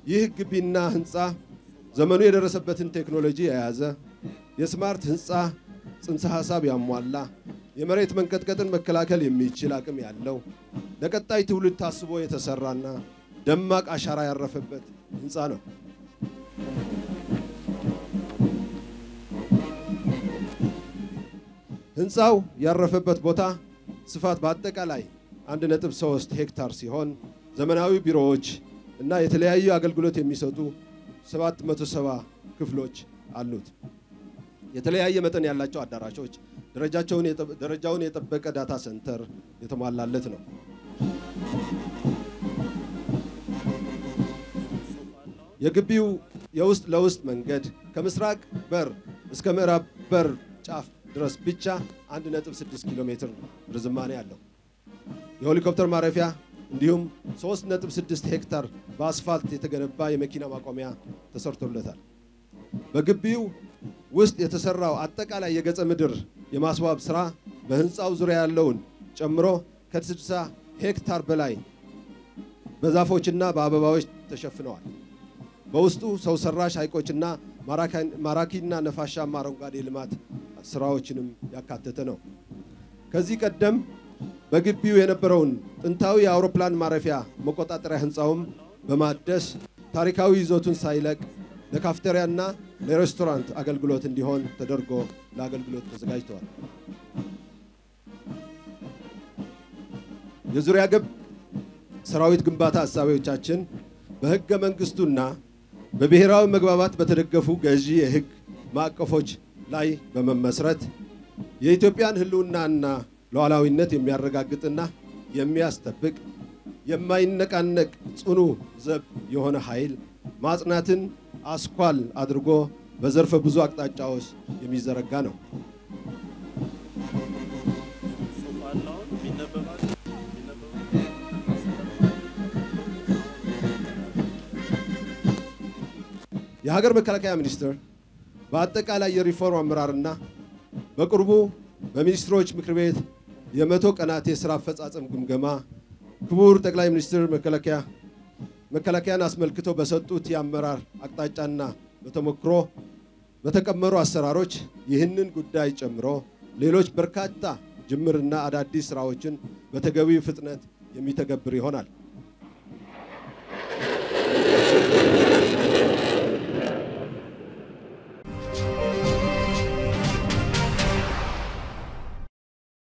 ይህ ግቢና ህንፃ ዘመኑ የደረሰበትን ቴክኖሎጂ የያዘ የስማርት ህንፃ ጽንሰ ሀሳብ ያሟላ የመሬት መንቀጥቀጥን መከላከል የሚችል አቅም ያለው ለቀጣይ ትውልድ ታስቦ የተሰራና ደማቅ አሻራ ያረፈበት ህንፃ ነው። ህንፃው ያረፈበት ቦታ ስፋት በአጠቃላይ 1.3 ሄክታር ሲሆን ዘመናዊ ቢሮዎች እና የተለያዩ አገልግሎት የሚሰጡ 770 ክፍሎች አሉት። የተለያየ መጠን ያላቸው አዳራሾች፣ ደረጃውን የጠበቀ ዳታ ሴንተር የተሟላለት ነው። የግቢው የውስጥ ለውስጥ መንገድ ከምስራቅ በር እስከ ምዕራብ በር ጫፍ ድረስ ብቻ 1.6 ኪሎ ሜትር ርዝማኔ አለው። የሄሊኮፕተር ማረፊያ እንዲሁም 3.6 ሄክታር በአስፋልት የተገነባ የመኪና ማቆሚያ ተሰርቶለታል። በግቢው ውስጥ የተሰራው አጠቃላይ የገጸ ምድር የማስዋብ ስራ በህንፃው ዙሪያ ያለውን ጨምሮ ከ60 ሄክታር በላይ በዛፎችና በአበባዎች ተሸፍነዋል። በውስጡ ሰው ሰራሽ ሐይቆችና ማራኪና ነፋሻማ አረንጓዴ ልማት ስራዎችንም ያካተተ ነው። ከዚህ ቀደም በግቢው የነበረውን ጥንታዊ የአውሮፕላን ማረፊያ መቆጣጠሪያ ህንፃውም በማደስ ታሪካዊ ይዞቱን ሳይለቅ ለካፍቴሪያና ለሬስቶራንት አገልግሎት እንዲሆን ተደርጎ ለአገልግሎት ተዘጋጅተዋል። የዙሪያ ገብ ሰራዊት ግንባታ ሀሳቢዎቻችን በህገ መንግስቱና በብሔራዊ መግባባት በተደገፉ ገዢ የህግ ማዕቀፎች ላይ በመመስረት የኢትዮጵያን ህልውናና ሉዓላዊነት የሚያረጋግጥና የሚያስጠብቅ የማይነቃነቅ ጽኑ ዘብ የሆነ ኃይል ማጽናትን አስኳል አድርጎ በዘርፈ ብዙ አቅጣጫዎች የሚዘረጋ ነው። የሀገር መከላከያ ሚኒስቴር በአጠቃላይ የሪፎርም አመራርና በቅርቡ በሚኒስትሮች ምክር ቤት የመቶ ቀናት የስራ አፈጻጸም ግምገማ ክቡር ጠቅላይ ሚኒስትር መከላከያ መከላከያን አስመልክተው በሰጡት የአመራር አቅጣጫና በተሞክሮ በተቀመሩ አሰራሮች ይህንን ጉዳይ ጨምሮ ሌሎች በርካታ ጅምርና አዳዲስ ስራዎችን በተገቢው ፍጥነት የሚተገብር ይሆናል።